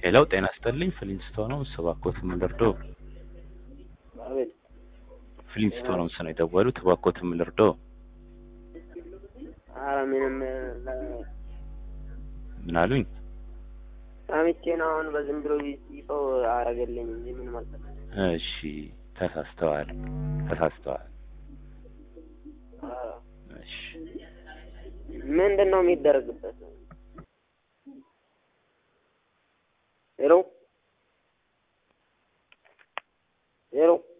ሄሎ ጤና ይስጥልኝ ፍሊንስቶን ነው እባክዎት ምን ልርዳዎ? አቤት ፍሊንስቶን ነው ነው የደወሉት እባክዎት ምን ልርዳዎ? ኧረ ምንም ለ- ምን አሉኝ? ሰምቼ ነው አሁን በዝም ብሎ ይጽፈው አረገልኝ እንጂ ምን ማለት ነው? እሺ ተሳስተዋል ተሳስተዋል። ኧረ እሺ ምንድን ነው የሚደረግበት? ሄሎ ሄሎ